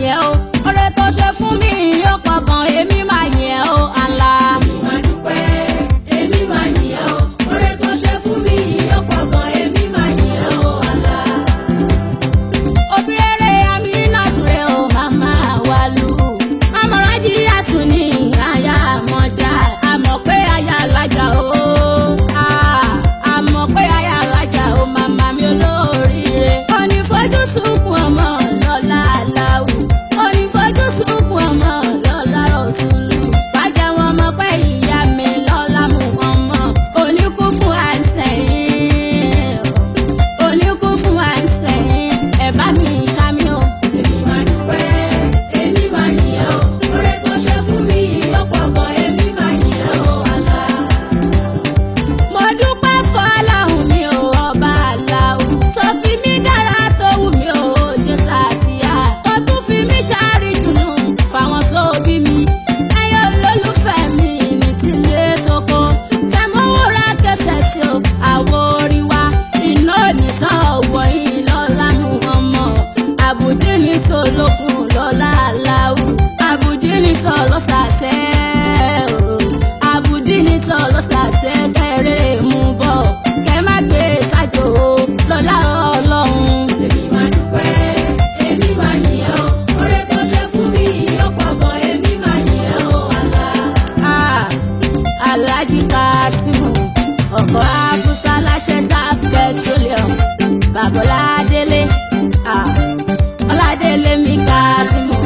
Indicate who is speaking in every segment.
Speaker 1: yìn ẹ́ o oore tó ṣe fún mi yóò pọ̀ gan èmi máa yìn ẹ́ o Allah.
Speaker 2: Èmi máa dúpẹ́, èmi máa yìn ẹ́ o. Oore tó ṣe fún mi yìí ó pọ̀ gan, èmi máa yìn ẹ́ o, Allah.
Speaker 1: Obìrere Aminatu rẹ̀ o màmá Wálú. Amọ̀rájí àtúní aya àmọ̀já. Àmọ̀ pé aya alájà o. Ah, Àmọ̀ pé aya alájà o màmá mi olóríire. Òní fojú sunkún ọmọ lọ́la aláwù. Òní fojú sunkún ọmọ lọ́la Rasulu. Wájà wọn mọ̀ pé ìyá mi lọ́la mú ọmọ. Òní kú fún àìsàn oníkún fún àìsàn ẹ bá mi ṣámi o.
Speaker 2: Èmi máa dúpẹ́, èmi máa yìn ẹ́ o. Oore tó ṣe fún mi yìí ó pọ̀ gan, èmi máa yìn ẹ́ o, Allah.
Speaker 1: mo dúpẹ́ fọláhùn mi ò ọba aláwù tó fi mí dára tó wù mí ò ṣe sàtìyà tó tún fi mí ṣàrídùnnú fáwọn tó bí mi ẹyọ olólùfẹ́ mi ní tilé tókó tẹmọ́wó ra kẹsẹ̀ tí o àwo orí wa iná nìtàn ọ̀wọ́ yìí lọ́la mú ọmọ àbùdí ní tòlókun lọ́la aláwù àbùdí ní tọ́lọ́sàtẹ́ o àbùdí ní tọ́lọ́sàtẹ́ kẹrẹ́ mú bọ̀ kẹ má gbé sájò o lọ́la ọlọ́run.
Speaker 2: Èmi máa dúpẹ́, èmi máa yìn ẹ́ o. Oore tó ṣe fún mi yìí ó pọ̀ gan, èmi máa yìn ẹ́ o, Allah.
Speaker 1: Ah, Alhaji Kasimu ọkọ̀ Abusa láṣẹ Saf petroleum Babola Délé ah, Ọládélé mi Kasimu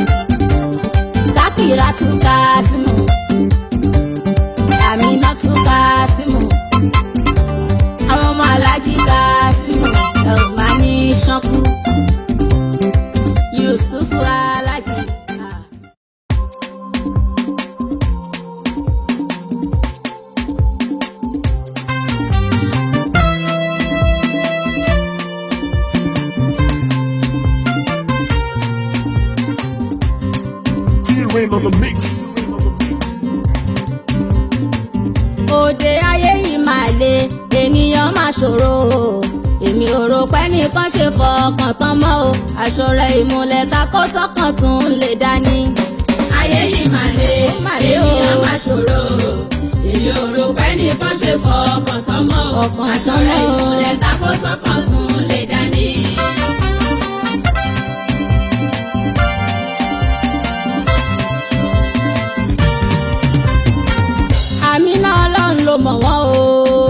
Speaker 1: Sakiratu Kasimu Aminatu Kasimu àwọn ọmọ Alhaji Kasimu Elmani Sanku Yusufu Alhaji. Ah.
Speaker 3: T-Rain on the mix.
Speaker 1: òde ayé yìí máa le ènìyàn máa ṣòro o èmi ò rò pé nìkan ṣe fọkàn tán mọ́ o aṣọ rẹ̀ ìmùlẹ̀ takọ́tọ́kàn tún lè dání.
Speaker 2: ayé yìí máa le
Speaker 1: Mà le o.
Speaker 2: ènìyàn máa ṣòro èyí ò rò pé nìkan ṣe fọkàn tán mọ́ o
Speaker 1: Ọkàn
Speaker 2: aṣọ
Speaker 1: tán
Speaker 2: rẹ̀
Speaker 1: mọ́ o.
Speaker 2: ìmùlẹ̀ takọ́tọ́kàn tún lè dání.
Speaker 1: àmì náà ọlọ́run ló mọ̀ wọ́n o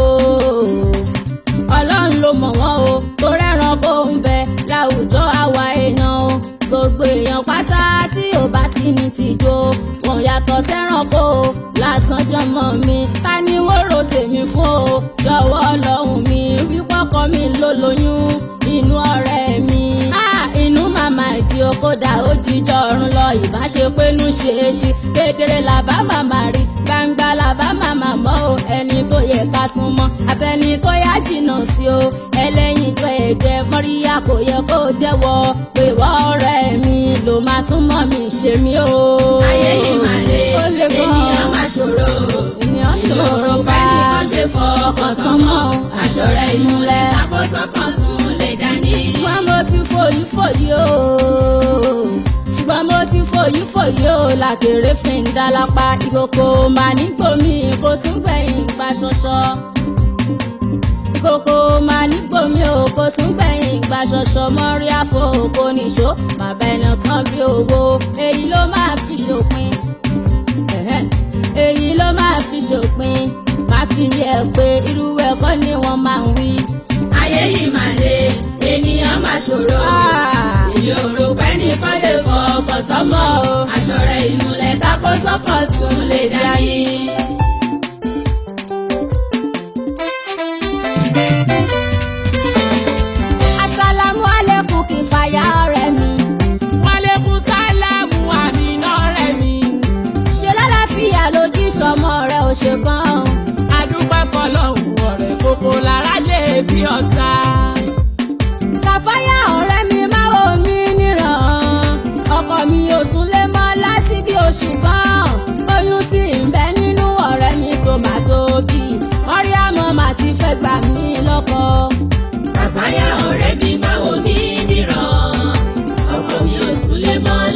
Speaker 1: ọlọ́run ló mọ̀ wọ́n o tó rẹ́ran kó ń bẹ láwùjọ àwa èèyàn o gbogbo èèyàn pátá tí ò bá ti ní tìjó wọn yàtọ̀ sẹ́ranko o lásán jọmọ mi ká ní wọ́n rò tèmi fún o jọ̀wọ́ ọlọ́run mi wípọ́kọ mi ló lóyún inú ọ̀rẹ́ mi. Ah, inú màmá ìdí okòdà ó jíjọ ọ̀run lọ ìbáṣepẹ́nu ṣe é ṣe kedere làbá màmá rí gbangba làbá màmá mọ́ o ẹni tó yẹ ká súnmọ́ àtẹni tó yá jìnnà sí o ẹlẹ́yin tó ẹ̀jẹ̀ mọ́ríyá kò yẹ kó jẹ́wọ́ pé wọ́n ọ̀rẹ́ mi ló máa tún mọ́ mi ṣe mí o.
Speaker 2: ayé yìí máa le
Speaker 1: ó le gan
Speaker 2: ènìyàn máa ṣòro
Speaker 1: ènìyàn ṣòro
Speaker 2: èyí ò rò pé
Speaker 1: fa
Speaker 2: nìkan ṣe fọkàn tán mọ́ o aṣọ rẹ̀ ìmùlẹ̀
Speaker 1: ìmúlẹ̀.
Speaker 2: takọ́tọ́kàn tún lè dání.
Speaker 1: ṣùgbọ́n mo ti fòyí fòyí o ṣùgbọ́n mo ti fòyí fòyí o làkèrè fi ń dálápá ìkòkò mà nígbòmí kò tún gbẹ̀yìn gba ṣọṣọ ìkòkò mà nígbòmí o kò tún gbẹ̀yìn gba ṣọṣọ mọ́rí àfọ̀kò nìṣó bàbá ẹ̀nà tán bí owó èyí ló máa fi ṣòpin ẹ̀hẹ́n, èyí ló máa fi ṣòpin má fi yẹ pé irú ẹ̀kọ́ ni wọ́n máa ń wí.
Speaker 2: ayé yìí máa le ènìyàn máa ṣòro
Speaker 1: Ah.
Speaker 2: èyí ò rò pé nìkan ṣe fọkàn tán mọ́ o aṣọ rẹ̀ ìmùlẹ̀ takọ́tọ́kàn tún lè dání.
Speaker 1: Asalamu alaikum kì í fàyà ọ̀rẹ́ mi.
Speaker 2: Wálébù sálámù àmìnà rẹ̀ mi.
Speaker 1: Ṣé lálàáfíà lójú ìṣọmọ rẹ̀ ò ṣe gan?
Speaker 2: Adúpẹ́ fọlọ́hún ọ̀rẹ́ kókó lára lè bí ọ̀tá.
Speaker 1: Kàfáyà ọ̀rẹ́ mi máa wò mí níran. Ọkọ mi ò sún lé mọ́ láti bí oṣù kan. Oyún sì ń bẹ nínú ọ̀rẹ́ mi tó máa tóbi. Mọ́ríàmọ́ màá ti fẹ́ gbà mí lọ́kọ.
Speaker 2: Kàfáyà ọ̀rẹ́ mi máa wò mí níran. Ọkọ mi ò sùn lé mọ́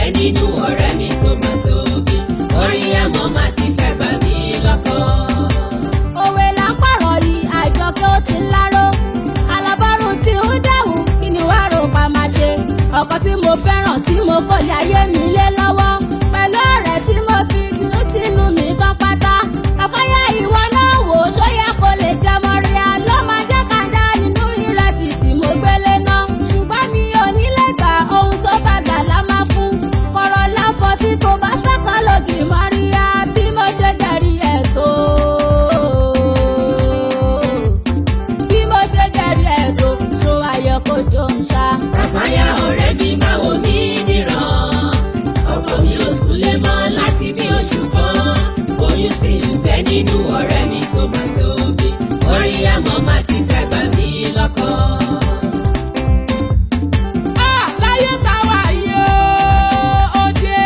Speaker 2: bẹ nínú ọ̀rẹ́ mi tó máa tóbi orí àmọ́ máa ti fẹ́ gbà mí lọ́kàn.
Speaker 1: òwe là ń pààrọ̀ yìí àjọkẹ́ ó ti ń láró alábọ́rùn tí ń dẹ̀wù kí ni wàá rò pa máa ṣe ọkọ tí mo fẹ́ràn tí mo kò lè ayé mi lé lọ́wọ́ pẹ̀lú ọ̀rẹ́ tí mo fi tinútinú mi tán pátá àpáyà ìwọ náà wò ó ṣóyẹ kó lè jẹmọ rí a ló máa jẹ́ kàńdá nínú ìrẹsì tí mo gbélé náà ṣùgbọ́n mi ò ní lè gbà ohun tó bá gbà lá máa fún kọ̀rọ̀ láfọ̀ tí kò bá fẹ́ kọ́ lògì mọ́ríyá bí mo ṣe jẹ̀rí ẹ̀ tó bí mo ṣe jẹ̀rí ẹ̀ tó ṣó ayọ̀ kó jọ ń ṣá.
Speaker 2: Ràfáyà ọ̀rẹ́ mi máa wò mí níran. Ọkọ mi ò súnlé mọ́ láti bí oṣù kan. Oyún sì ń bẹ nínú ọ̀rẹ́ mi tó máa tóbi. Orí àmọ́ máa ti fẹ́ gbà mí lọ́kàn.
Speaker 4: Ah, láyé táwa yìí ó dé.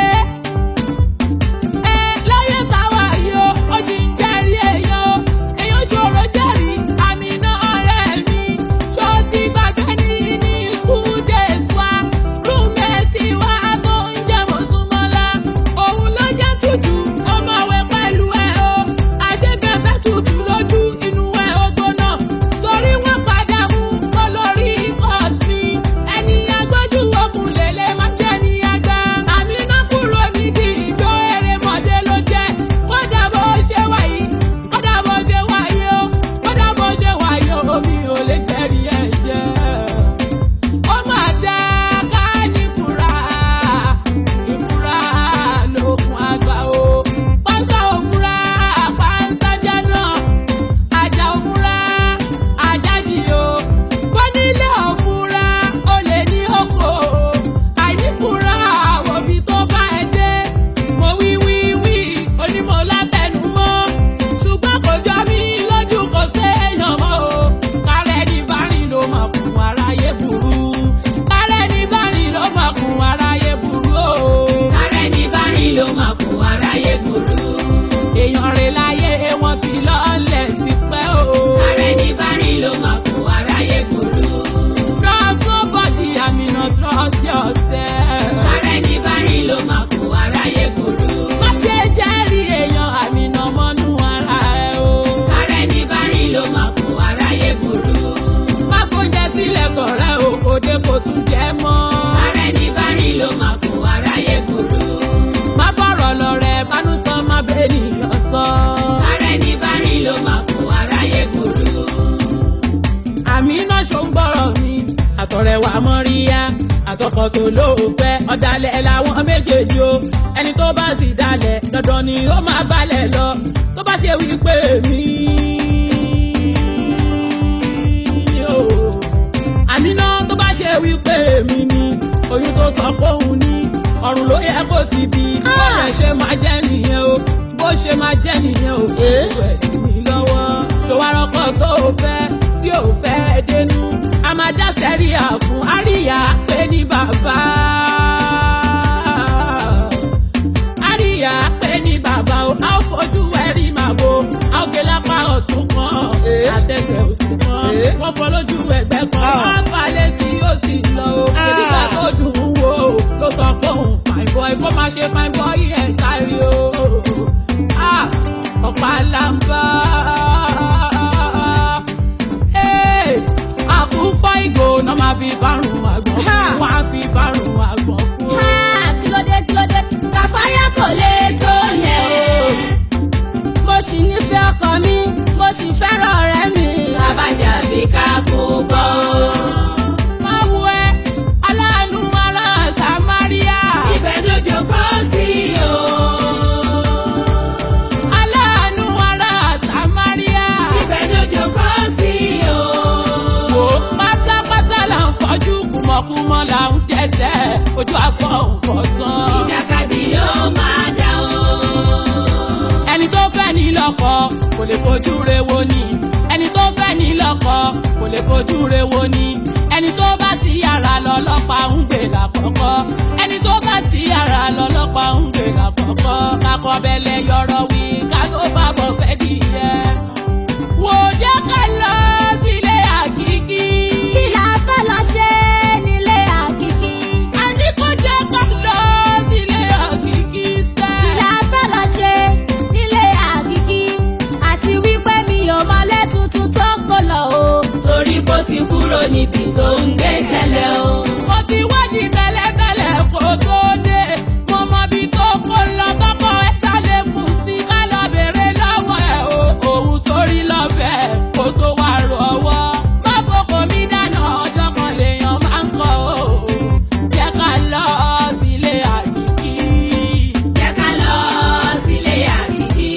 Speaker 4: Ẹ láyé táwa yìí ó ó sì ń jẹ́rìí èèyàn o. Èèyàn ṣòro jẹ́rìí àmì iná ọ̀rẹ́ mi. Ṣó ti gbàgbé ní ní school days wa? Rúmẹ̀tì wa tó ń jẹ́ Mọ̀súnmọ́lá. Òun ló jẹ́ tútù, ó máa wẹ̀ pẹ̀lú ẹ̀ o. Àṣekẹ́fẹ́ tútù lójú inú ẹ̀ ó gbóná. Torí wọ́n padà mú kó lórí court mi. Ẹni agbójú okùn lélẹ̀ máa jẹ́ ní àgbà. Àmì náà kúrò nídìí ìjọ erémọdé ló jẹ́. Kódà bó ṣe wáyé, kódà bó ṣe wáyé o, kódà bó ṣe wáyé o, mi ò lè tẹ̀rí ẹ̀ jẹ́ ó máa dá ká ní fura ìfura lókun àgbà o pásá òfura pásá jáná ajá òfura ajájì o bọ́nílé òfura ó lè ní oko àìnífura òbí tó bá ẹ dé mo wí wí wí onímọ̀ látẹnumọ́ ṣùgbọ́n kò jọ mí lójú kò séèyàn mọ́ o kárẹ́ ní bárìn ló mọ̀ kún aráyé burú kárẹ́ ní bárìn ló mọ̀ kún aráyé burú o
Speaker 2: Ààrẹ ní bárìn ló máa kó aráyé burú.
Speaker 4: èèyàn rẹ̀ láyé wọn ti lọ́ọ̀lẹ̀ tipẹ́ o.
Speaker 2: Ààrẹ ní bárìn ló máa kó aráyé burú.
Speaker 4: trust nobody àmì náà trust yourself.
Speaker 2: Ààrẹ ní bárìn ló máa kó aráyé burú.
Speaker 4: má ṣe jẹ́rìí èèyàn àmì náà mọ́nú ara ẹ o.
Speaker 2: Ààrẹ ní bárìn ló máa kó aráyé burú.
Speaker 4: má fóúnjẹ sílẹ̀ kọ̀rẹ́ o kò dé kò tún jẹ́ mọ́.
Speaker 2: Ààrẹ ní bárìn ló máa kó aráyé burú.
Speaker 4: má fọ̀rọ̀ lọ rẹ̀ bánú sọ má bẹ́ẹ̀ nìyàn sọ.
Speaker 2: Ààrẹ ní bárìn ló máa kó aráyé burú.
Speaker 4: àmì náà ṣó ń gbọ́rọ̀ mi àtọ̀rẹ̀wà mọ́ríyá àtọkọ̀ tó lóòfẹ́ ọ̀dàlẹ̀ làwọn méjèèjì o ẹni tó bá sì dalẹ̀ dandan ni ó máa balẹ̀ lọ tó bá ṣe wípé mi. o. àmì náà tó bá ṣe wípé mi ni oyún tó sọ pé òun ní ọ̀run ló yẹ kó ti bí bó ṣe ṣe máa jẹ́ nìyẹn o bó ṣe máa jẹ́ nìyẹn o kò ẹ̀ dì mí lọ́wọ́ ṣòwárọ́kọ̀ tó o fẹ́ tí ò fẹ́ dénú a máa dá sẹ́ríà fún àríyá pé ní bàbá. àríyá pé ní bàbá o a ó fojú ẹ̀rí màá bo a ó gé lápá ọ̀tún kan àtẹ̀sẹ̀ òsì kan wọ́n fọ́ lójú ẹgbẹ́ kan wọ́n á falẹ̀ tí ó sì lọ o ebi ká tó dùn ún wò ó ló sọ pé òun fine boy kó má ṣe fine boy ẹ̀ kárí o Ah, ọ̀pá làǹbà àkúfọ́ ìgò náà máa fi fárùn àgbọ̀n fún wọn á fi fárùn àgbọ̀n fún.
Speaker 1: Ha! kílódé kílódé kàfáyà kò lè tó yẹn o. mo sì nífẹ̀ẹ́ ọkọ mi mo sì fẹ́ràn ọ̀rẹ́ mi.
Speaker 2: Abájá bí ká kó gbọ́.
Speaker 4: máa wo ẹ aláàánú ara samaria
Speaker 2: Ibẹ̀ ló jókòó sí o.
Speaker 4: aláàánú ara samaria
Speaker 2: Ibẹ̀ ló jókòó sí o.
Speaker 4: wò ó pátápátá là ń fọjú kùmọ̀kùmọ̀ là ń tẹ̀tẹ̀ ojú afọ òfòsàn.
Speaker 2: Ìjàkadì ló máa dá o.
Speaker 4: ẹni tó fẹ́ ní lọ́kọ kò lè fojú re wo ni ẹni tó fẹ́ ní lọ́kọ kò lè fojú re wo ni ẹni tó bá ti yàrá lọ lọ́pàá ń gbé lákọ̀ọ́kọ́ ẹni tó bá ti yàrá lọ lọ́pàá ń gbé lákọ̀ọ́kọ́ kakọ bẹ̀lẹ̀ yọ̀rọ̀ wí ká tó bá bọ̀ fẹ́ dìyẹ. wò ó jẹ́ ká lọ sílé àkíkí.
Speaker 1: kí la fẹ́ lọ ṣe nílé àkìkí.
Speaker 4: a ní kó jẹ́ ká lọ sí
Speaker 2: níbi tó ń gbé tẹ́lẹ̀ o.
Speaker 4: mo ti wádìí tẹ́lẹ̀tẹ́lẹ̀ kó tó dé mo mọ bí tó kó lọ tọkọ ẹ sálẹ kù sí ká lọ bèrè lọ́wọ́ ẹ o òun torí lọ́fẹ̀ẹ́ kó tó wá rọwọ́ má fòkò mi dáná ọjọ́ kan lèèyàn máa ń kọ́ o jẹ́ ká lọ sílé àdìgí.
Speaker 2: jẹ́ ká lọ sílé àdìjí.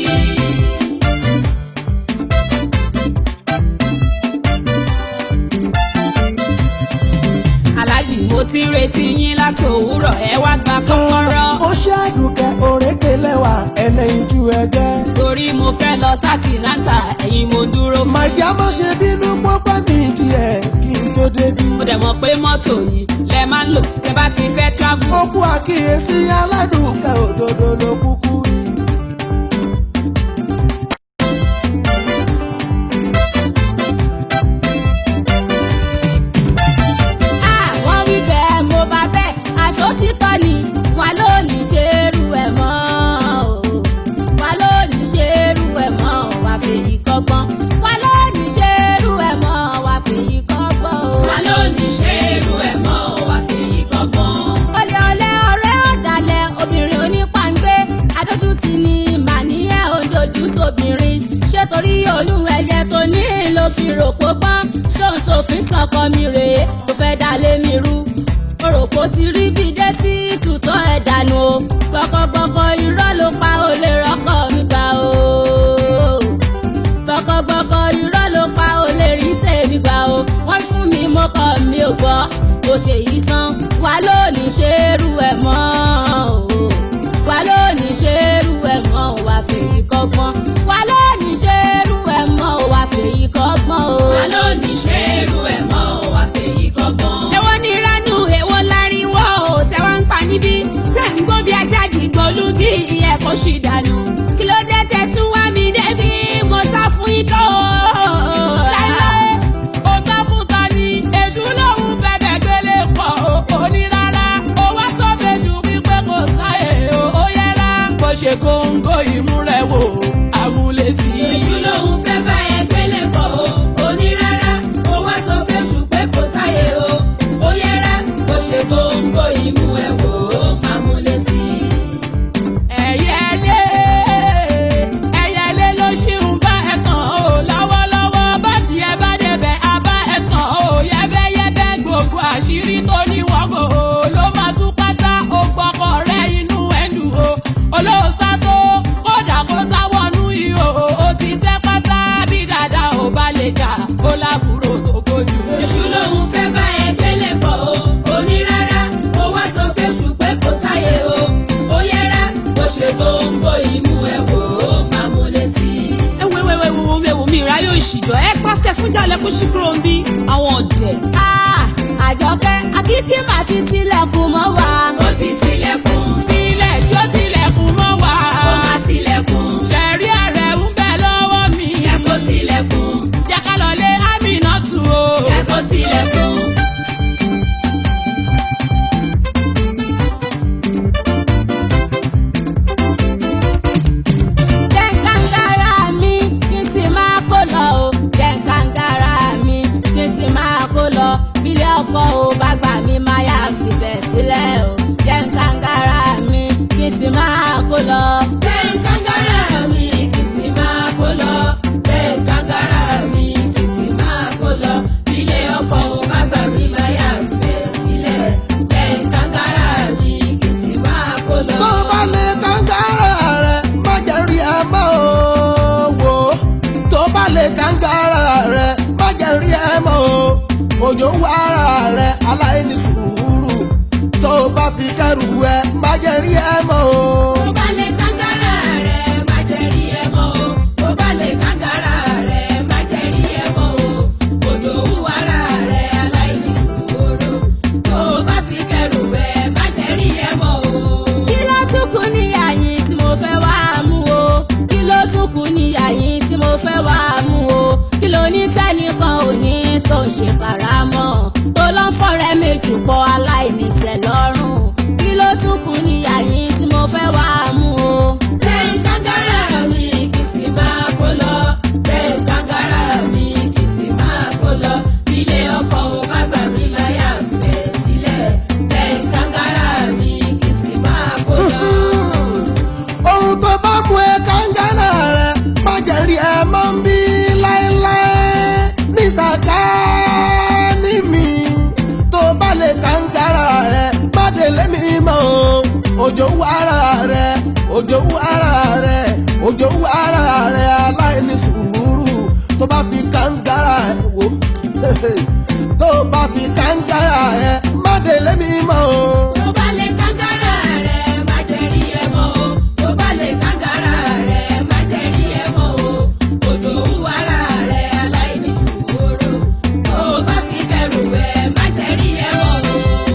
Speaker 4: aláàjì mo ti ń retí yín láti òwúrọ̀ ẹ wá gba kọ́kọ́rọ́.
Speaker 5: ó ṣàdùkẹ́ òrékè lẹ́wà ẹlẹ́yin ju ẹgbẹ́.
Speaker 4: torí mo fẹ́ lọ sátìláńtà ẹ̀yin mo dúró fún.
Speaker 5: màjá má ṣe bínú pọ́pẹ́ mi díẹ̀ kí n tó débi.
Speaker 4: mo dẹ̀ mọ̀ pé mọ́tò yìí lẹ máa ń lò tẹ bá ti fẹ́ travel.
Speaker 5: ó kú àkíyèsí aládùnkẹ́ òdodo ló kúkú rí.
Speaker 1: àwọn wí bẹ́ẹ̀ mo bá bẹ́ẹ̀ aṣọ títọ́ ni wà lónìí ṣe é rú ẹ̀ mọ́ o wà lónìí ṣe é rú ẹ̀ mọ́ o wà fèyí kọ́gbọ́n wà lónìí ṣe é rú ẹ̀ mọ́ o wà fèyí kọ́gbọ́n o.
Speaker 2: wà lónìí ṣe irú ẹ̀ mọ́ wá fi yí kọ́gbọ́n.
Speaker 1: olè olè ọ̀rẹ́ ọ̀dàlẹ̀ obìnrin onípàǹgbé adójútì ni màníyàn ojojú tóbìnrin ṣé torí olúwẹ̀yẹ tó ní ló fi rò pó pọ́n ṣóun sófin sọkọ mi rèé tó fẹ́ dá lé mi rú òròpó ti rí bí dé tí tutọ́ ẹ̀ dànù o gbọkọgbọkọ irọ́ ló pa olè rọ́kọ̀ mi gbà o gbọkọgbọkọ irọ́ ló pa olè rí tèmi gbà o wọ́n fún mi mo kọ́ mi ò gbọ́ bó ṣe yí tán wà lónìí ṣe é rú ẹ̀ mọ́ o wà lónìí ṣe é rú ẹ̀ mọ́ o wà fèyí kọ́gbọ́n wà lónìí ṣe é rú ẹ̀ mọ́ o wà fèyí kọ́gbọ́n o.
Speaker 2: wà lónìí ṣe irú ẹ̀ mọ́ wá fi yí kọ́gbọ́n.
Speaker 4: èwo ni ránù èwo láríwọ́ ò tẹ́ wá ń pa níbí tẹ́ ń gbó bí ajáde gbólúgì ìyẹn kò ṣì dànù kí ló dé tẹ́ tún wá mi débi mo sá fún ikọ́ o.
Speaker 5: láíláí ó sá fún ta ni èṣù lòun fẹ́ bẹ̀ gbélé pọ̀ ó ní rárá ó wá sọ fèṣù wípé kò sáyè ó yẹra bó ṣe góńgó ìmúrẹ̀wò àmúlẹ̀sí.
Speaker 2: èṣù lòun fẹ́ bá ẹ gbélé pọ̀ o ó ní rárá ó wá sọ fẹ́ṣù pé kò sáyé o ó yẹra bó ṣe gbòǹgbò ìmú ẹ̀ wò ó máa múlẹ̀ sí i.
Speaker 5: ẹ̀yẹlé ẹ̀yẹlé ló ṣì ń bá ẹ tàn ó lọ́wọ́lọ́wọ́ bá tiẹ̀ bá débẹ̀ á bá ẹ tàn ó yẹ́bẹ́yẹ́bẹ́ gbogbo àṣírí tó ní wọ́n kò ó ló máa tú pátá ó gbọ́kọ̀ rẹ inú ẹ̀dùn o olóòsá tó kódà kó sáwọnú ihò ó ti tẹ́ pátá bí dàda ò bá lè jà ó lábúrò tó gbójú.
Speaker 2: èṣù lòun fẹ́ bá ẹ gbélé pọ̀ o ó ní rárá ó wá sọ fẹ́ṣù pé kò sáyé o ó yẹra bó ṣe gbòǹgbò ìmú ẹ̀ wò ó máa múlẹ̀ sí i.
Speaker 4: ewu ewu ewu ewu ewu mi ìráyè òṣìjọ ẹ pàṣẹ fún jalè kó ṣí kúrò ń bí àwọn ọ̀dẹ̀.
Speaker 1: Ah, àjọkẹ́ akíkí mà ti tilẹ̀kùn mọ́ wa.
Speaker 2: ó ti tilẹ̀kùn
Speaker 5: ilẹ̀ jó tilẹ̀kùn mọ́ wa.
Speaker 2: ó máa tilẹ̀kùn
Speaker 5: ṣẹ̀rí ààrẹ ń bẹ lọ́wọ́ mi.
Speaker 2: yẹ kó tilẹ̀kùn
Speaker 5: jẹ́ ká lọ lé Aminatu o.
Speaker 2: yẹ kó tilẹ̀kùn.
Speaker 1: jẹ́ǹkàǹgàrà mi kí n sì máa kó lọ o. jẹ́ǹkàǹgàrà mi kí n sì máa kó lọ. bílẹ̀ ọkọ ò bá gbà mí máa yà fìbẹ̀ sílẹ̀ o. jẹ́ǹkàǹgàrà mi kí n sì máa kó lọ.
Speaker 2: bẹ́ẹ̀ kàngàrà mi kì í sì máa kó lọ. bẹ́ẹ̀ kàngàrà mi kì í sì máa kó lọ. ilé ọkọ̀ ò bá gbà mí máa yà fẹ́ sílẹ̀. bẹ́ẹ̀ kàngàrà mi kì í sì máa kó lọ.
Speaker 5: tó bá lè kàńgàrà rẹ̀ má jẹ́ rí ẹ mọ́ o wò ó. tó bá lè kàńgàrà rẹ̀ má jẹ́ rí ẹ mọ́ o. òjò ń wá ara rẹ̀ aláìní sùúrù. tó bá fi kẹrù ẹ má jẹ́ rí ẹ mọ́ o.
Speaker 2: tó bá lè kàngàrà rẹ̀ má jẹ́ rí ẹ mọ́ o. tó bá lè kàngàrà rẹ̀ má jẹ́ rí ẹ mọ́ o. òjò ń wàrà rẹ̀ aláìní sùúrù. tó bá fi kẹrù ẹ má jẹ́ rí ẹ mọ́ o.
Speaker 1: kí ló tún kù ní àyín tí mo fẹ́ wá mú o kí ló tún kù ní àyín tí mo fẹ́ wá mú o kí ló ní tẹ́nìkan ò ní tó ń ṣe karamọ́ tó lọ́ ń fọ́rẹ́ méjì pọ̀ aláìní tẹ́ lọ́rùn kí ló tún kù ní àyín tí mo fẹ́ wá mú o.
Speaker 2: bẹ́ẹ̀ kàngàrà mi kì í sì máa kó lọ. bẹ́ẹ̀ kàngàrà mi kì í sì máa kó lọ. ilé ọkọ̀ ò bá
Speaker 6: òjò wú ara rẹ̀ òjò wú ara rẹ̀ aláìní sùúrù tó bá fi kàńgára ẹ̀ wò tó bá fi kàńgára ẹ̀ má délé mi mọ́ o.
Speaker 2: tó bá lè kàngàrà rẹ̀ má jẹ́ rí ẹ mọ́ o tó bá lè kàngàrà rẹ̀ má jẹ́ rí ẹ mọ́ o òjò ń wàrà rẹ̀ aláìní sùúrù tó bá fi kẹrù ẹ má jẹ́ rí ẹ mọ́ o.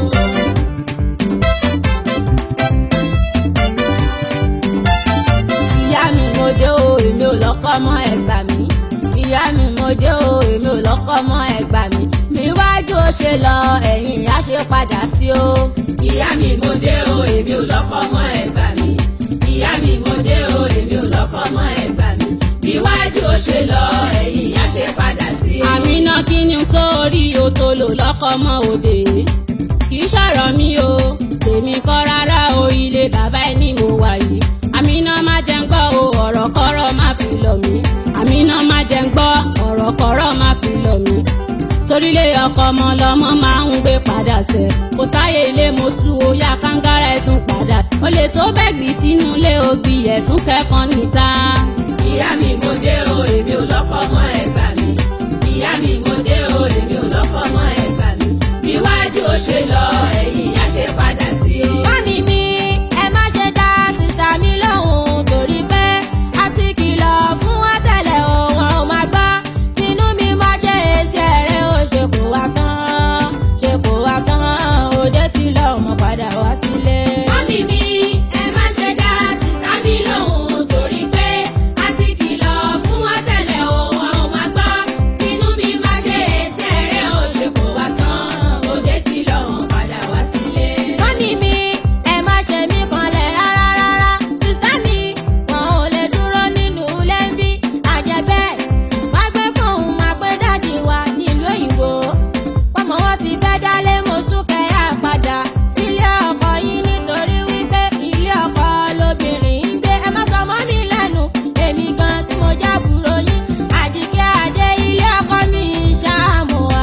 Speaker 1: ìyá mi mo dé o èmi ò lọ́kọ́ mọ́ ẹgbà mi ìyá mi mo dé o èmi ò lọ́kọ́ mọ́ ẹgbà mi mi wájú ó ṣe lọ ẹ̀yìn á ṣe padà sí o.
Speaker 2: ìyá mi mo dé o èmi ò lọ́kọ mọ́ ẹgbà mi ìyá mi mo dé o èmi ò lọ́kọ mọ́ ẹgbà mi níwájú ó ṣe lọ ẹ̀yìn á ṣe padà sí i.
Speaker 1: àmínà kí ni tó rí o tó lò lọ́kọ́ mọ́ òde kì í ṣọ̀rọ̀ mi o tèmi kọ́ rárá o ilé bàbá ẹ ní mo wà yìí àmínà má jẹ́ ń gbọ́ o ọ̀rọ̀ kọ́rọ̀ má fi lọ̀ mí àmínà má jẹ́ ń gbọ́ ọ̀rọ̀ kọ́rọ̀ má fi lọ̀ mí torílé ọkọ ọmọ lọmọ máa ń gbé padà sẹ kò sáyé ilé mo sú o yá kángára ẹ tún padà o lè tó bẹ́gbì sínú ilé ògbì ẹ̀ tún kẹ́kọ̀ọ́ níta.
Speaker 2: ìyá mi mo dé o èmi ò lọ́kọ mọ́ ẹgbà mi ìyá mi mo dé o èmi ò lọ́kọ mọ́ ẹgbà mi níwájú ó ṣe lọ ẹ̀yìn á ṣe padà sí i.
Speaker 1: Mọ́mí mi, ẹ má ṣe dá sísá mi lóhùn torí pé a ti kìlọ̀ fún wọn tẹ́lẹ̀ o, wọn ò máa gbọ́. Tinú mi máa ṣe èsì ẹ̀rẹ́ o, ṣe kò wá tán, ṣe kò wá tán, òde ti lọ ọmọ padà wá sílé.
Speaker 2: Mọ́mí mi, ẹ má ṣe dá sísá mi lóhùn torí pé a ti kìlọ̀ fún wọn tẹ́lẹ̀ o, wọn ò máa gbọ́. Tinú mi máa ṣe èsì ẹ̀rẹ́ o, ṣe kò wá tán, òde ti lọ wọ́n padà wá sílé.
Speaker 1: Mọ́mí mi, ẹ má ṣe mí kanlẹ̀ rárá rárá. Sísá mi, wọn ò lè dúró nínú ilé ń bí. Àjẹbẹ́, má gbé fóun máa pé dáàdì wa nílùú òyìnbó. Pọ́mọ wọn ti fẹ́ dálé mo súnkẹ́ yá padà sílé ọkọ yín nítorí wípé ilé ọkọ lobìnrin ń gbé. Ẹ má sọ mọ́ mi lẹ́nu, èmi gan tí mo jábùrò yín. Àjíkẹ́ Adé ilé ọkọ mi ṣáàmù wá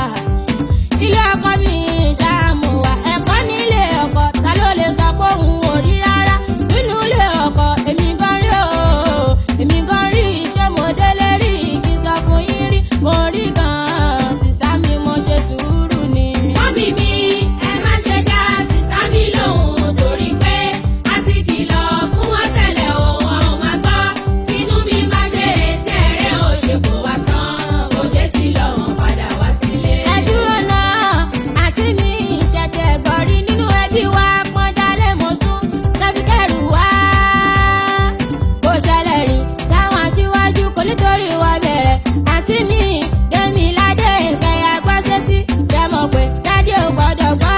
Speaker 1: ilé ọkọ mi ṣàmù wá ẹ̀kọ́ nílé ọkọ ta ló lè sọ pé òun ò rí rárá nínú ilé ọkọ èmi gan rí o èmi gan rí iṣẹ́ mo délé rí kí n sọ fún yín rí mo rí gan sísá mi mo ṣe sùúrù ni.
Speaker 2: Mọ́mí mi, ẹ má ṣe dá sísá mi lóhùn torí pé a ti kìlọ̀ fún wọn tẹ́lẹ̀ o, wọn ò máa gbọ́. Tinú mi máa ṣe èsì ẹ̀rẹ́ o, ṣe kò wá tán, òde ti lọ wọ́n padà wá sílé.
Speaker 1: ẹ dúró náà àti mi ìṣẹ̀tẹ̀ gbọ̀rí nínú ẹbí wa pọ́njálé mo sún tẹ́bí kẹrù wá. kò ṣẹlẹ̀ rí sáwọn aṣíwájú kò nítorí wa bẹ̀rẹ̀ àti mi dèmi ládé kẹyà gbọ́sẹ́tì ṣe mọ̀ pé dádì ò gbọ́dọ̀ gbọ́.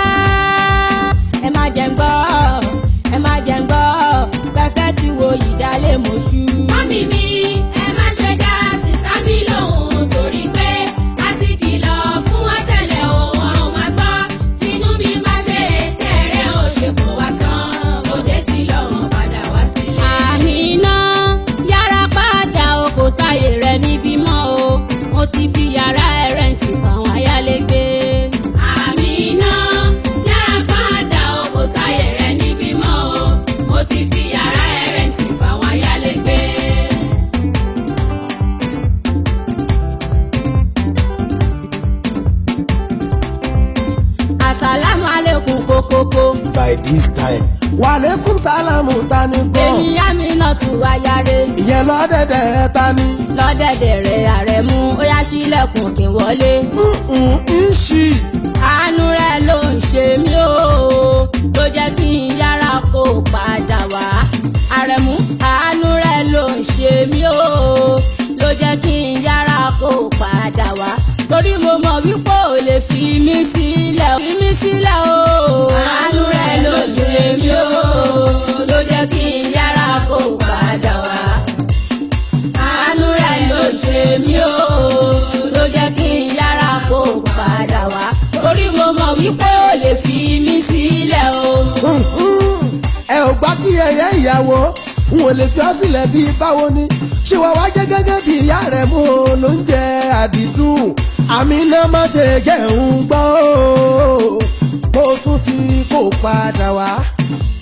Speaker 1: ẹ má jẹ́ ń gbọ́ ẹ má jẹ́ ń gbọ́ pẹ́fẹ́ ti wo ìdálé mo ṣú.
Speaker 2: Mọ́mí mi, ẹ má ṣe dá sísá mi lóhùn torí pé a ti kìlọ̀ fún wọn tẹ́lẹ̀ o, wọn ò máa gbọ́. Tinú mi máa ṣe èsì ẹ̀rẹ́ o, ṣe kò wá tán, òde ti lọ wọ́n padà wá sílé.
Speaker 1: Àmínà yára padà o kò sáyè rẹ níbí mọ́ o mo ti fi yàrá ẹ rẹ́ǹtì fáwọn ayálégbé.
Speaker 2: Àmínà yára padà o kò sáyè rẹ níbí mọ́ o mo ti fi yàrá ẹ rẹ́ǹtì fáwọn ayálégbé.
Speaker 1: àsàlámù alẹ́kùn kókókó.
Speaker 6: by this time wàlékún sálámù tani gan
Speaker 1: èmi Àmínà tù wáyáre
Speaker 6: ìyẹn lọ́dẹ̀dẹ̀ tani.
Speaker 1: lọ́dẹ̀dẹ̀ rẹ̀ àrẹ̀mú ó yá sílẹ̀kùn kí n wọlé.
Speaker 6: Mm-mm, ìṣì
Speaker 1: àánú rẹ̀ ló ń ṣe mí o ló jẹ́ kí n yára kó padà wá. àrẹ̀mú àánú rẹ̀ ló ń ṣe mí o ló jẹ́ kí n yára kó padà wá. torí mo mọ̀ wípé ò lè fi mí sílẹ̀ fi mí sílẹ̀ o. àánú rẹ̀ ló ń ṣe mí o ló jẹ́ kí n yára kó padà wá àánú rẹ̀ ló ṣe mí o ló jẹ́ kí n yára kó padà wá torí mo mọ̀ wípé ó lè fi mí sílẹ̀ o.
Speaker 6: ẹ ò gbá kí ẹyẹ ìyàwó n ò lè fi ọ́ sílẹ̀ bíi báwo ni ṣé wàá wá jẹ́ gẹ́gẹ́ bí ìyá rẹ̀ mú o ló ń jẹ àdìdùn àmì náà má ṣe jẹun gbọ́ o mo tún ti kó padà wá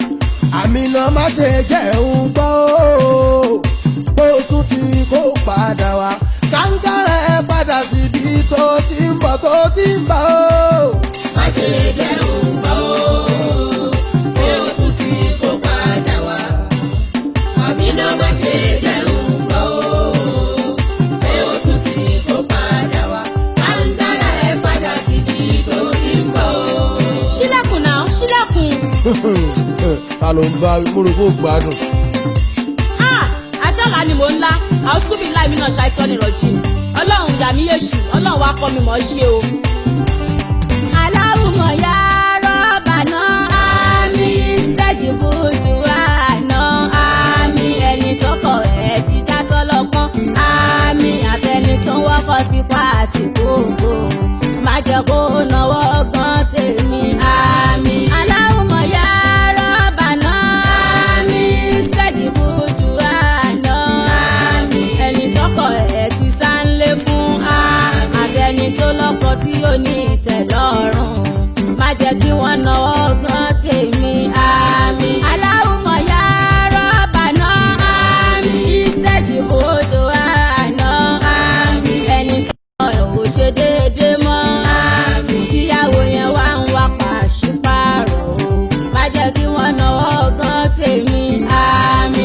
Speaker 6: àmì náà má ṣe jẹun gbọ́ o bó tún ti kó padà wá kàńkàrà ẹ padà síbi tó ti ń bọ̀ tó ti ń bọ̀ o.
Speaker 2: má ṣe jẹun gbọ́ pé ó tún ti kó padà wá. àmì náà má ṣe jẹun gbọ́ pé ó tún ti kó padà wá. kàńkàrà ẹ padà síbi tó ti ń bọ̀.
Speaker 1: ṣílẹ̀kùn náà ṣílẹ̀kùn.
Speaker 6: ta ló ń bá múrùkú gbádùn.
Speaker 1: Ah, aṣọ́la ni mò ń lá àwùsùnmí láìmí náà ṣàìsàn nìrọ̀jì ọlọ́run yà mí èṣù ọlọ́run wá kọ́ mi mọ̀ ọ́ ṣe o. aláwùmọ̀ ya rọ́bà náà àmì tẹ́jì bójú àná àmì ẹni tọkọ ẹ̀ ti já sọ́lọ́pọ́n àmì àtẹni tó ń wọ́kọ̀ sí pa àti gbogbo má jẹ́ kó náwó gan tèmi àmì aláwùmọ̀ ya rọ́bà náà àmì tẹ́jì bójú àná àmì ẹni tọkọ ẹ̀ ti sá ń lé fún àmì àtẹni tó lọ́kọ tí ó ní ìtẹ̀lọ́rùn má jẹ́ kí wọ́n náwó gan tèmi àmì aláwùmọ̀ ya rọ́bà náà àmì ìsẹ́jì bójú àná àmì ẹni sọ ẹ̀ ò ṣe déédéé mọ́ àmì tíyàwó yẹn wá ń wá pàṣípààrọ̀ o má jẹ́ kí wọ́n náwó gan tèmi àmì.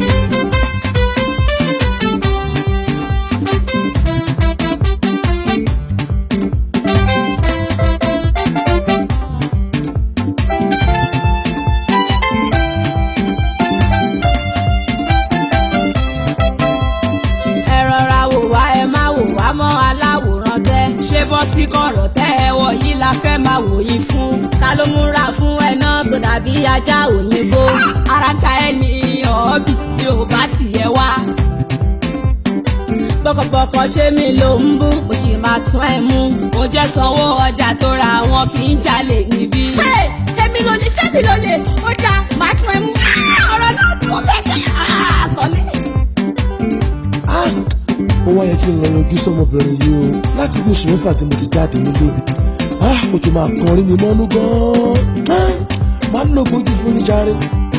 Speaker 1: ẹ rọra wò wá ẹ má wò wá mọ́ aláwòrán tẹ́. ṣé bọ́ sí kọ̀rọ̀ tẹ́ ẹ wọ̀ yìí la fẹ́ máa wò yín fún. ta ló múra fún ẹ náà tó dàbí ajá òyìnbó. ara ta ẹ ní ọ̀ọ́bì ni ò bá tiẹ̀ wá. bọ́kọ̀bọ́kọ̀ ṣé mi ló ń bú mo sì máa tún ẹ mú. mo jẹ́ sanwó ọjà tó ra wọn kì í jalè níbí. èmi ló lè ṣé mi ló lè ó dáa máa tún ẹ mú. ọ̀rọ̀ náà tún bẹ̀rẹ̀ àtọ̀lé.
Speaker 3: Ah, ó wá yẹ kí n lọ yọjú sọmọbìnrin yìí o láti bí oṣù mẹ́fà tí mo ti jáde nílé Ah, mo ti máa kọrin mi mọ́nú gan-an Ah, máa ń lo gbójú fún ní jàre.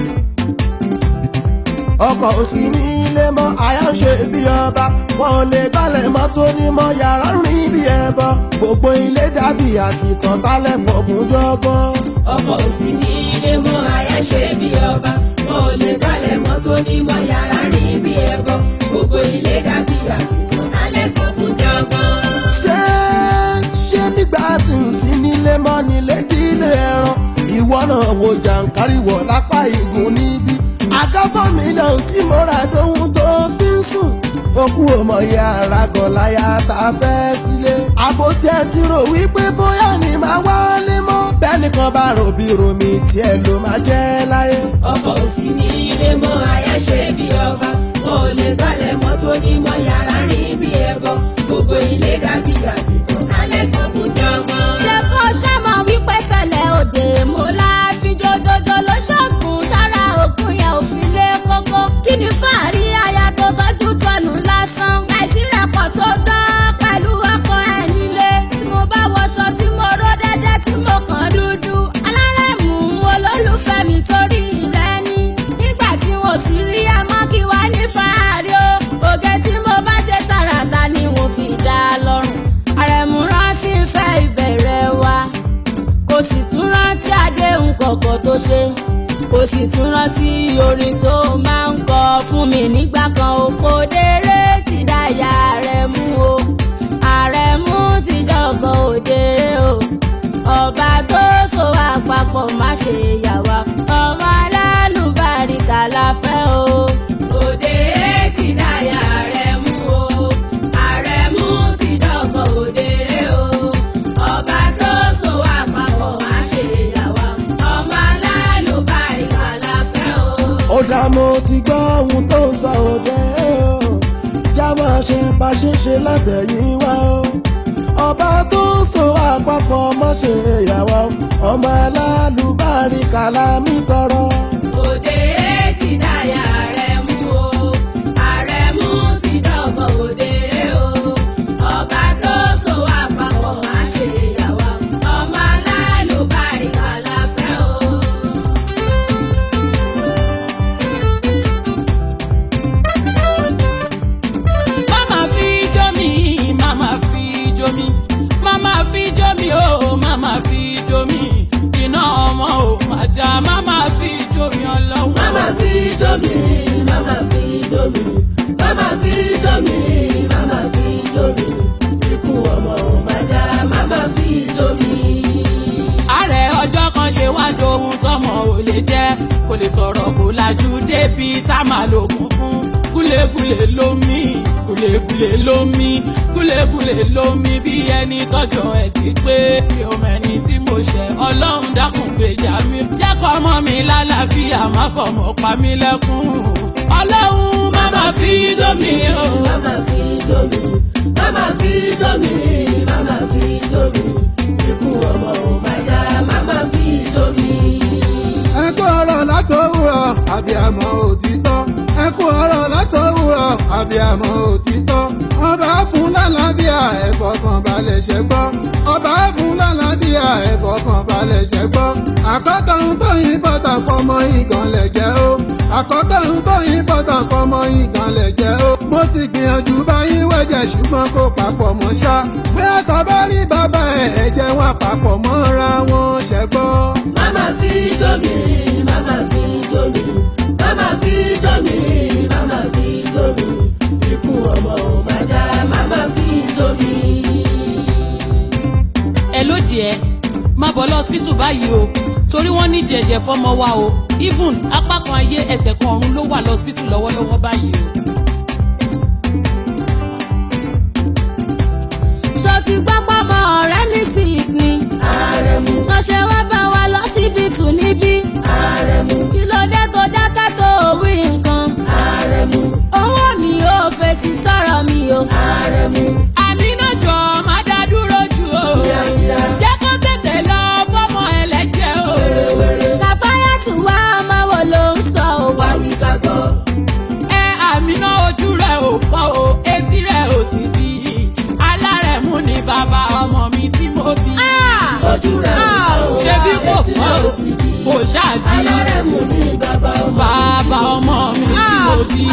Speaker 6: ọkọ̀ òsì ní ilé mọ́ àyà ń ṣe bí ọba wọn ò lè gbálẹ̀ mọ́ tó ní mọ́ yàrá rìn bí ẹbọ gbogbo ilé dàbí àkìtàn tálẹ̀ fọ̀gùn jọgbọ́n.
Speaker 2: ọkọ̀ òsì ní ilé mọ́ àyà ṣe bí ọba wọn ò lè gbálẹ̀ mọ́ tó ní mọ́ yàrá rìn bí ẹbọ gbogbo ilé dàbí àkìtàn alẹ́ fọ̀kùn jọgbọ́n.
Speaker 6: ṣé ṣé nígbà tí ń sí nílé mọ́ nílé dílé ẹran ìwọ náà wo jàǹkáríwọ̀ lápá ìgùn níbí àgọ́fọ́ mílíọ̀nù tí mo rà lóhun tó fi ń sùn okú ọmọ ìyá àràgọ̀ láyà tá a fẹ́ sílé àbò tí ẹ ti rò wípé bóyá ni màá wálé mọ́ bẹ́ẹ̀ nìkan bá rò bí romi tiẹ̀ ló máa jẹ́ láyé.
Speaker 2: ọkọ̀ òsì ní ilé mọ́ àyà ṣe bí ọba wọn ò lè gbálẹ̀ mọ́ tó ní mọ́ yàrá rìn bí ẹbọ gbogbo ilé dàbí àkìtàn alẹ́ fọ̀kùn jọgbọ́n.
Speaker 1: ṣe bó ṣe mọ wípé fẹlẹ òde mo láàfin jòjòjò ló ṣọgùn tára ògùn yẹn ò fi lé kókó kí ni fàárí aya tó tọjú tọnù lásán láìsí rẹpọ tó dán pẹ̀lú ọkọ ẹ nílé tí mo bá wọṣọ tí mo ró dẹdẹ tí mo kàn dúdú alárẹ̀mú olólùfẹ́ mi torí rẹ ní nígbà tí wọn sì rí ẹ mọ́ kí wá ní fàárí o ògè tí mo bá ṣe tààràtà ni mo fi dá a lọ́rùn àrẹ̀mú rántí fẹ́ ìbẹ̀rẹ̀ wa kò sì tún rántí àdéhùn kọ̀ọ̀kan tó ṣe kò sì tún rántí orin tó máa ń kọ fún mi nígbà kan o kò déré ti dáyà rẹ̀ mú o àrẹ̀mú ti dọ̀gàn òdèrè o ọba tó so àpapọ̀ má ṣe yà wá ọmọ alálùbáríkà la fẹ́ o.
Speaker 2: òde ti dáyà rẹ̀ mú o àrẹ̀mú ti dọ̀gbọ̀n òde o ọba tó so àpapọ̀ má ṣe yà wá ọmọ alálùbáríkà la fẹ́ o.
Speaker 6: ó dá mo ti gbọ́ ohun tó ń sọ òde o já máa ṣe bá ṣe ṣe látẹ̀yìn wá o ọba tó ń so àpapọ̀ mọ́ ṣe ìyàwó ọmọ alálùbáríkà lámì tọrọ.
Speaker 2: òde ti dáyà rẹ̀ mú o àrẹ̀mú ti dọ̀gbọ̀n òde o ọba tó so àpapọ̀ má ṣe yà wá ọmọ alálùbáríkà la fẹ́ o.
Speaker 5: kò lè sọ̀rọ̀ kò lajú débi tá a máa lògùn fún gúlégúlé lómi gúlégúlé lómi gúlégúlé lómi bí ẹni tọjọ ẹ ti pé mi ò mẹni tí mo ṣẹ̀ ọlọ́run dákun gbèjà mi jẹ́kọ̀ ọmọ mi lálàáfíà má fọmọ pa mí lẹ́kún ọlọ́run má má fi dómi o.
Speaker 6: Mama fi domi, mama fi domi, mama fi domi. Ikú ọmọ ò máa dá, mama fi domi.
Speaker 7: ẹ kú ọ̀rọ̀ látòwúrọ̀ àbíàmọ́ òtítọ́ ẹ kú ọ̀rọ̀ látòwúrọ̀ àbíàmọ́ òtítọ́ ọba fún lálàáfíà ẹ̀fọ́ kan balẹ̀ ṣẹ́ gbọ́ ọba fún lálàáfíà ẹ̀fọ́ kan balẹ̀ ṣẹ́ gbọ́ àkọ́kọ́ ń tó yín bọ́tà fọmọ ìgànlẹ̀ jẹ́ ó àkọ́kọ́ ń tó yín bọ́tà fọmọ ìgànlẹ̀ jẹ́ ó mo ti gbìyànjú báyìí wẹ̀jẹ̀ ṣùgbọ́n kò papọ̀ mọ́ ṣá bí àtọ̀ bá rí bàbá ẹ̀ ẹ̀jẹ̀ wọn papọ̀ mọ́ra wọn ṣẹ́gbọ́.
Speaker 6: Mama fi domi, mama fi domi, mama fi domi, mama fi domi. Ikú ọmọ ò máa dá, mama fi domi.
Speaker 5: ẹ ló díẹ̀ má bọ̀ lọ hospital báyìí o torí wọ́n ní jẹ̀jẹ̀ fọ́mọ wa o even apá kan ayé ẹsẹ̀ kan ọ̀run ló wà lọ hospital lọ́wọ́lọ́wọ́ báyìí o.
Speaker 1: ṣó ti gbọ́ pọ́mọ ọ̀rẹ́ mi sick ni.
Speaker 6: Àrẹ̀mú,
Speaker 1: lọ́ṣẹ̀ wá bá wa lọ́sibítù níbí.
Speaker 6: àrẹ̀mú,
Speaker 1: kí ló dé tó dákẹ́ tó wí nǹkan.
Speaker 6: àrẹ̀mú,
Speaker 1: owó mi ò fèsì sọ̀rọ̀ mi o.
Speaker 6: àrẹ̀mú.
Speaker 5: àmì náà jọ má dá dúró jù o.
Speaker 6: Kíákíá,
Speaker 5: jẹ́ kó tètè lọ fọ́mọ ẹlẹ́jẹ̀ o.
Speaker 6: wérewére,
Speaker 1: kàfáyàtù wá ọmọ wo ló ń sọ o.
Speaker 6: wá wí ká gbọ́.
Speaker 5: ẹ àmì náà ojú rẹ̀ ò fọ́ o etí rẹ̀ ò sì di alárẹ̀mú ni bàbá ọmọ mi tí mo bí.
Speaker 6: Ojú rẹ̀ ò
Speaker 1: Ah,
Speaker 6: fọ́ o,
Speaker 5: ṣé bí kò
Speaker 6: etí
Speaker 5: fọ́
Speaker 6: rẹ̀
Speaker 5: o
Speaker 6: ò sì di.
Speaker 5: kò ṣáàdì
Speaker 6: Alárẹ̀mú ni bàbá ọmọ.
Speaker 5: bàbá ọmọ mi tí mo bí.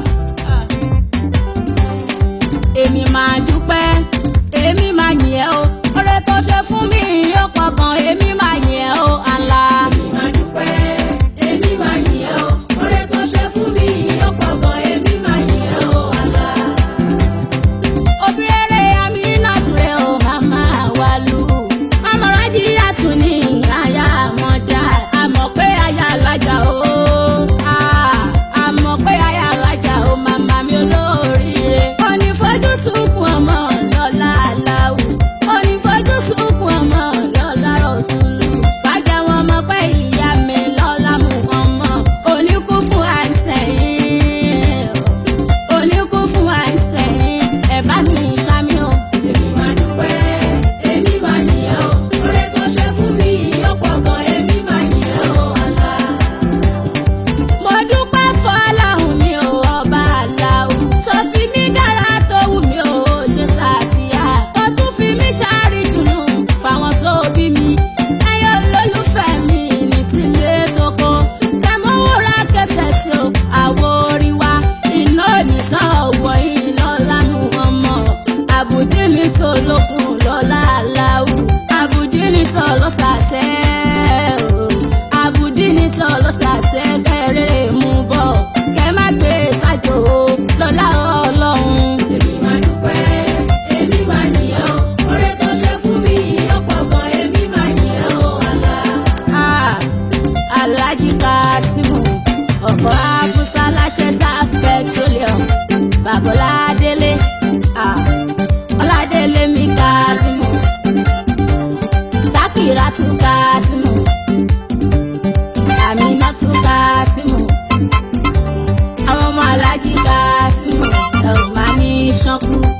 Speaker 1: èmi máa dúpẹ́ èmi máa yìn ẹ́ o oore tó ṣe fún mi yóò pọ̀ gan èmi máa yìn ẹ́ o àlá.
Speaker 6: Èmi máa dúpẹ́, èmi máa yìn ẹ́ o. Oore tó ṣe fún mi ó pọ̀ gan, èmi máa yìn ẹ́ o, Allah.
Speaker 1: obìnrin àmì náà ture o màmá wa lù. màmá rájí àtún ní àyà wọn dá àmọ̀ pé àyà alájà o. Ah, àmọ̀ pé àyà alájà o màmá mi olóríire. ó ní fojú sunkún ọmọ lọ́la aláwù. ó ní fojú sunkún ọmọ lọ́la rọ̀ṣùlù. bàjẹ́ wọn mọ̀ pé ìyá mi lọ́la mú ọmọ. oníkú fún àìsàn yìí oníkún fún àìsàn yìí ẹ bá mi ṣàmì o.
Speaker 6: Èmi máa dúpẹ́, èmi máa yìn ẹ́ o. Oore tó ṣe fún mi ó pọ̀ gan, èmi máa yìn ẹ́ o, Allah.
Speaker 1: mo dúpẹ́ fọlọ́hún mi ò ọba aláwù tó fi mí dára tó wù mí ò ṣe sàtìyà tó tún fi mí ṣàrídùnnú fáwọn tó bí mi ẹyẹ olólùfẹ́ mi ní tilé tókó tẹmọ́wúrà kẹsẹ̀ tí ó àwo orí wa iná nìkan ọ̀wọ́ yìí lọ́la nù ọmọ àbùdí ní tó lókun lọ́la aláwù àbùdí ní tó lọ́sàsẹ́ o àbùdí ní tó lọ́sàsẹ́ kẹrẹ́ mú bọ̀ kẹ má gbé sájò lọ́la ọlọ́run.
Speaker 6: Èmi máa dúpẹ́, èmi máa yìn ẹ́ o. Oore tó ṣe fún mi ó pọ̀ gan, èmi máa yìn ẹ́ o, Allah.
Speaker 1: Ah, Alhaji Kasimu ọkọ̀ Afusa láṣẹ Saf petroleum Babola Délé ah, Ọládélé mi Kasimu Sakiratu Kasimu Aminatu Kasimu àwọn ọmọ Alhaji Kasimu ẹ̀ ò máa ní ṣánkú.